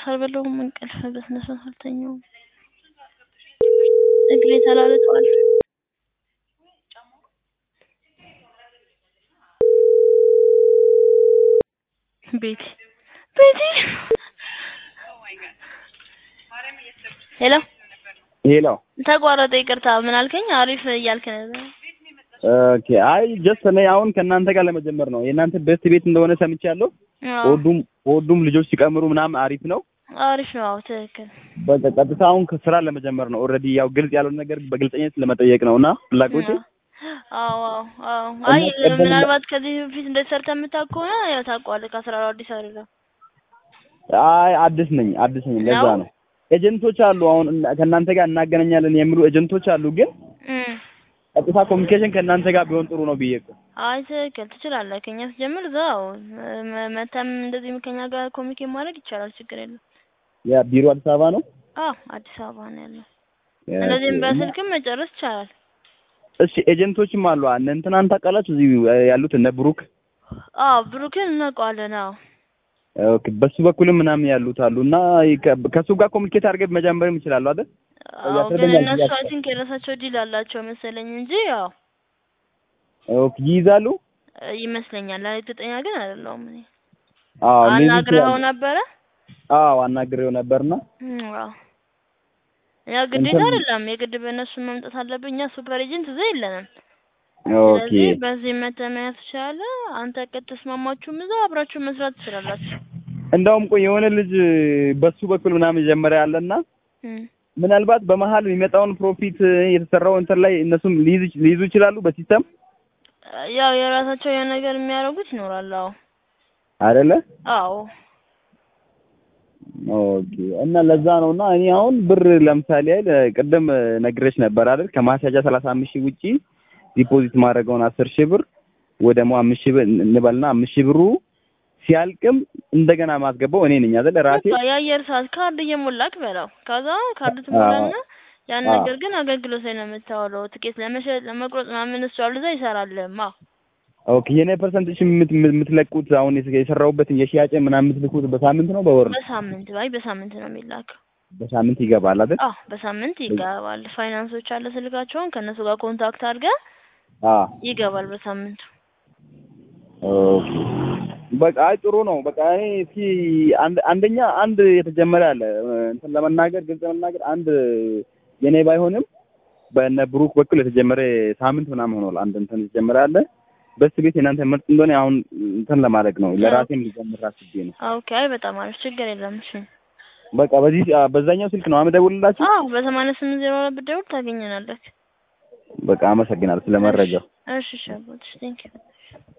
ቁርስ አልበላሁም እንቅልፍ በስነ ስርዓት አልተኛሁም እግሬ ተላልጧል ቤቲ ቤቲ ሄሎ ሄሎ ተቋረጠ ይቅርታ ምን አልከኝ አሪፍ እያልክ ነበር ኦኬ አይ ጀስት እኔ አሁን ከእናንተ ጋር ለመጀመር ነው የእናንተ ቤስት ቤት እንደሆነ ሰምቻለሁ አዎ ወዱም ወዱም ልጆች ሲቀምሩ ምናምን አሪፍ ነው አሪፍ ነው አዎ ትክክል በቃ ቀጥታ አሁን ከስራ ለመጀመር ነው ኦልሬዲ ያው ግልጽ ያልሆነ ነገር በግልጸኝነት ለመጠየቅ ነው እና ፍላጎቴ አዎ አዎ አዎ እና አይ ቅድም ምናልባት ከዚህ በፊት እንደዚህ ሰርተህ የምታውቅ ከሆነ ያው ታውቀዋለህ ከአስራ አዲስ አይደለም አይ አዲስ ነኝ አዲስ ነኝ ለዛ ነው? ነው ኤጀንቶች አሉ አሁን እና- ከእናንተ ጋር እናገናኛለን የሚሉ ኤጀንቶች አሉ ግን እም ቀጥታ ኮሚኒኬሽን ከእናንተ ጋር ቢሆን ጥሩ ነው ብዬ እኮ አይ ትክክል ትችላለህ ከኛ ስትጀምር እዛው መ- መተም እንደዚህ ከኛ ጋር ኮሚኒኬት ማድረግ ይቻላል ችግር የለም ያ ቢሮ አዲስ አበባ ነው አዎ አዲስ አበባ ነው ያለው እንደዚህም እና- በስልክም መጨረስ ይቻላል እሺ ኤጀንቶችም አሉ እነ እንትናን ታውቃላችሁ እዚህ ያሉት እነ ብሩክ አዎ ብሩክን እናውቀዋለን አዎ ኦኬ በሱ በኩልም ምናምን ያሉት አሉ እና ከ- ከሱ ጋር ኮሚኒኬት አድርገን መጀመርም ይችላሉ አይደል አዎ ግን ያስረዳኛል እነሱ ብዬ አይ ቲንክ የራሳቸው ዲል አላቸው መሰለኝ እንጂ ያው ኦኬ ይይዛሉ እ ይመስለኛል እርግጠኛ ግን አይደለሁም እኔ አዎ ሊይዙ አናግረኸው ይችላሉ። ነበረ አዎ አናግሬው ነበርና እም አዎ ያው ግዴታ እንትን- አይደለም የግድ በእነሱ መምጣት አለብኝ እኛ ሱፐር ኤጀንት እዛ የለንም ኦኬ ስለዚህ በዚህ መተህ መያዝ ትችላለህ አንተ ከተስማማችሁም እዛ አብራችሁ መስራት ትችላላችሁ እንደውም ቆይ የሆነ ልጅ በሱ በኩል ምናምን ጀመረ ያለና እም ምናልባት በመሀል የሚመጣውን ፕሮፊት የተሰራው እንትን ላይ እነሱም ሊይዙ ሊይዙ ይችላሉ በሲስተም ያው የራሳቸው የሆነ ነገር የሚያደርጉት ይኖራል አዎ አይደለ አዎ ኦኬ እና ለዛ ነው እና እኔ አሁን ብር ለምሳሌ አይደል ቅድም ነግሬሽ ነበር አይደል ከማስያዣ ሰላሳ አምስት ሺህ ውጪ ዲፖዚት ማድረገውን አስር ሺህ ብር ወይ ደግሞ አምስት ሺህ ብር እንበልና አምስት ሺህ ብሩ ሲያልቅም እንደገና ማስገባው እኔ ነኝ አይደል ራሴ በቃ የአየር ሰዓት ካርድ እየሞላክ በላው ከዛ ካርድ ትሞላና ያን አዎ። ነገር ግን አገልግሎት ላይ ነው የምታውለው ትኬት ለመሸጥ ለመቁረጥ ምናምን እሱ አሉ እዛ ይሰራልማ ኦኬ የኔ ፐርሰንቴጅ የምት- የምትለቁት አሁን የስ- የሰራሁበትን የሽያጭ ምናምን የምትልኩት በሳምንት ነው በወር ነው በሳምንት አይ በሳምንት ነው የሚላከው በሳምንት ይገባል አይደል አዎ በሳምንት ይገባል ፋይናንሶች አለ ስልካቸውን ከእነሱ ጋር ኮንታክት አድርገህ አዎ ይገባል በሳምንቱ ኦኬ በቃ አይ ጥሩ ነው። በቃ እኔ እስኪ አንድ አንደኛ አንድ የተጀመረ አለ እንትን ለመናገር ግልጽ ለመናገር አንድ የኔ ባይሆንም በእነ ብሩክ በኩል የተጀመረ ሳምንት ምናምን ሆኗል። አንድ እንትን የተጀመረ አለ በስ ቤት የእናንተ ምርጥ እንደሆነ አሁን እንትን ለማድረግ ነው ለራሴም ሊጀምር አስቤ ነው። ኦኬ አይ በጣም አሪፍ ችግር የለም እሺ በቃ በዚህ በዛኛው ስልክ ነው አመደውልላችሁ። አዎ በሰማንያ ስምንት ዜሮ ሁለት ብትደውል ታገኘናለህ በቃ አመሰግናለሁ ስለ መረጃው። እሺ እሺ አባትሽ ቴንኪው